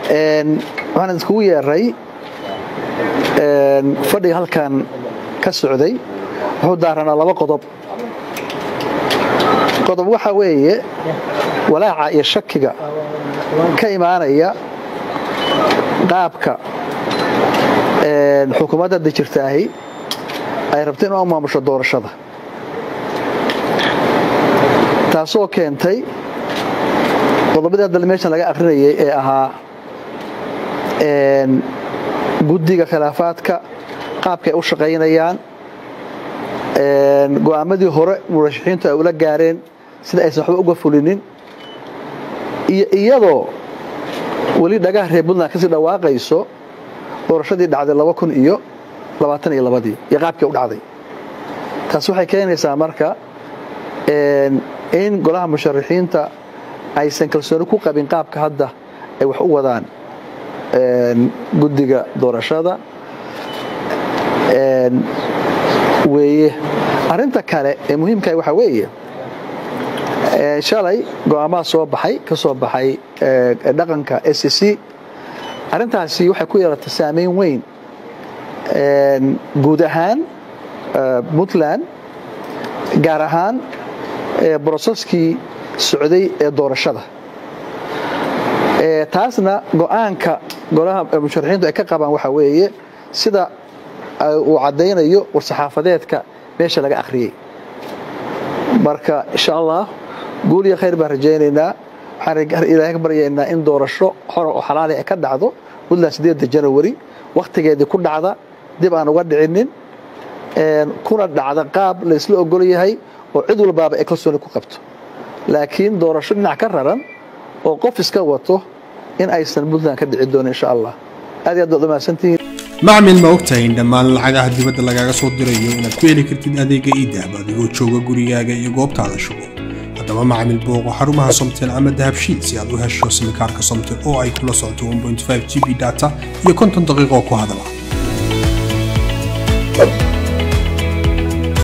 waxaan iskugu yeeray fadhiga halkan ka socday wuxuu daaranaa laba qodob qodob waxa weeye walaaca iyo shakiga ka imaanaya qaabka xukuumadda hadda jirtaahi ay rabta in u maamusho doorashada taasoo keentay qodobadii hadda meeshan laga akrinayay ee ahaa guddiga khilaafaadka qaabka ay u shaqaynayaan go'aamadii hore murashaxiintu ay ula gaareen sida aysan waxba uga fulinin iyo iyadoo weli dhagaha reer puntland kasii dhawaaqayso doorashadii dhacday laba kun iyo labaatan iyo labadii iyo qaabkii u dhacday taas waxay keenaysaa marka in golaha musharaxiinta aysan kalsooni ku qabin qaabka hadda ay wax u wadaan guddiga doorashada weeye arinta kale ee muhiimkaah waxaa weeye shalay go'aamaha soo baxay ka soo baxay dhaqanka s c arrintaasi waxay ku yeelatay saameyn weyn guud ahaan puntland gaar ahaan broseskii socday ee doorashada taasna go'aanka golaha musharaxiintu ay ka qabaan waxaa weeye sida uu caddaynayo war-saxaafadeedka meesha laga akhriyey marka insha allah guul iyo khayr baan rajaynaynaa waxaan ilaahay ka baryaynaa in doorasho xora oo xalaali ay ka dhacdo puntland sideedda janawari wakhtigeedii ku dhacda dib aan uga dhicinin kuna dhacda qaab la isla ogol yahay oo cid walbaaba ay kalsooni ku qabto laakiin doorasho dhinac ka raran oo qof iska wato in aysan puntland ka dhici doonin insha allah aad iyo aad baad umahadsantihiin macmil ma ogtahay in dhammaan lacagaha dibadda lagaaga soo dirayo inaad ku heli kartid adeega iidahab adigoo jooga gurigaaga iyo goobtaada shugo haddaba macmil booqo xarumaha somtel ama dahabshiid si aad u hesho simikaarka somtel oo ay kula socoto g b data iyo konton daqiiqo ku hadala